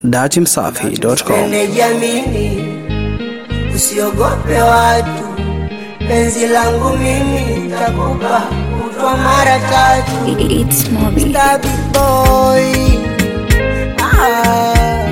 datimsafi.com. Nimejiamini, usiogope watu, penzi langu mimi takupa kutwa mara tatu. It's Moby. Stabby boy ah.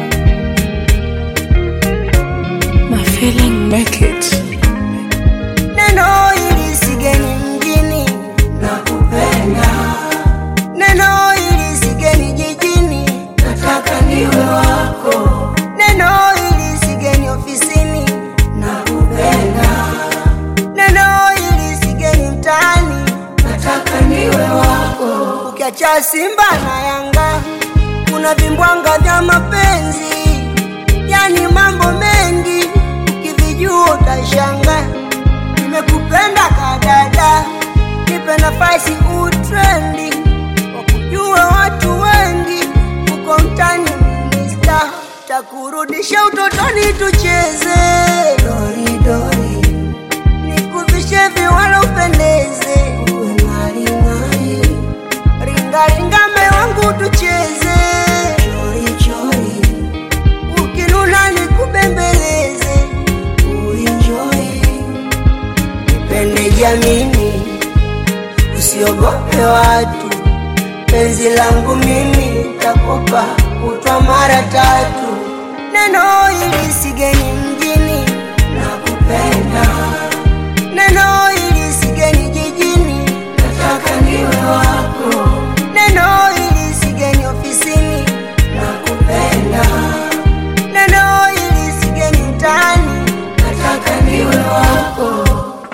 My feeling make it. Neno hili sigeni mjini, nakupenda. Neno hili sigeni jijini, nataka niwe wako. Neno hili sigeni ofisini, nakupenda. Neno hili sigeni mtaani, nataka niwe wako. Ukiacha Simba na Yanga, kuna vimbwanga vya mapenzi, yani mambo mengi, ukivijua utashanga. Nimekupenda kadada, nipe nafasi utrendi, wakujue watu wengi, uko mtani minista, takurudisha utotoni tucheze doridori, nikuvishe viwala upendeze, uwe ng'aring'ari, ringaringa me wangu tucheze chorichori, ukinuna nikubembeleze, uenjoy Pende jamini, usiogope watu, penzi langu mimi takupa kutwa mara tatu. Neno hili sigeni mjini, nakupenda. Neno hili sigeni jijini, nataka niwe wako. Neno hili sigeni ofisini, nakupenda. Neno hili sigeni mtaani, nataka niwe wako.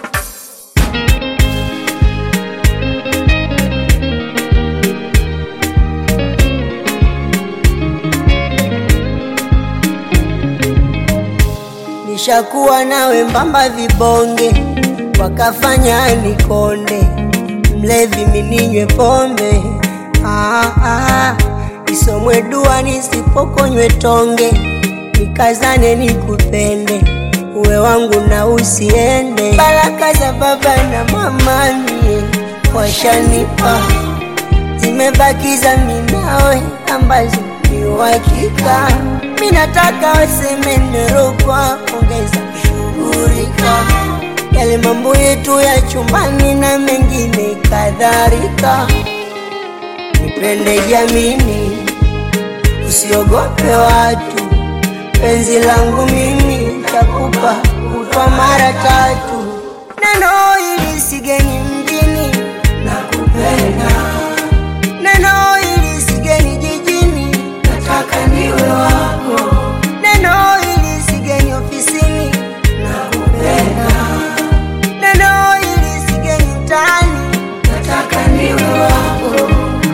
Nishakuwa nawe mbamba vibonge, wakafanya nikonde, mlevi mininywe pombe ah, ah, isomwe dua nisipokonywe tonge, nikazane nikupende, uwe wangu na usiende. Baraka za baba na mama mie washanipa, zimebakiza minawe ambazo ni uhakika. Mi nataka waseme nerokwa, ongeza kushughulika yale mambo yetu ya chumbani na mengine kadhalika. Nipende jamini, usiogope watu, penzi langu mimi takupa kutwa mara tatu. Neno hili sigeni mjini, nakupenda. Neno hili sigeni jijini, nataka niwe wako. Neno hili sigeni ofisini, nakupenda. Neno hili sigeni mtaani, nataka niwe wako.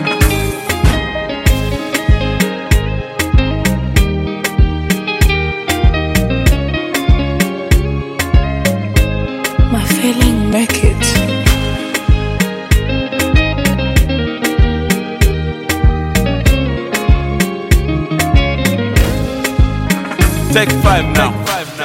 My feeling make it. Take five now.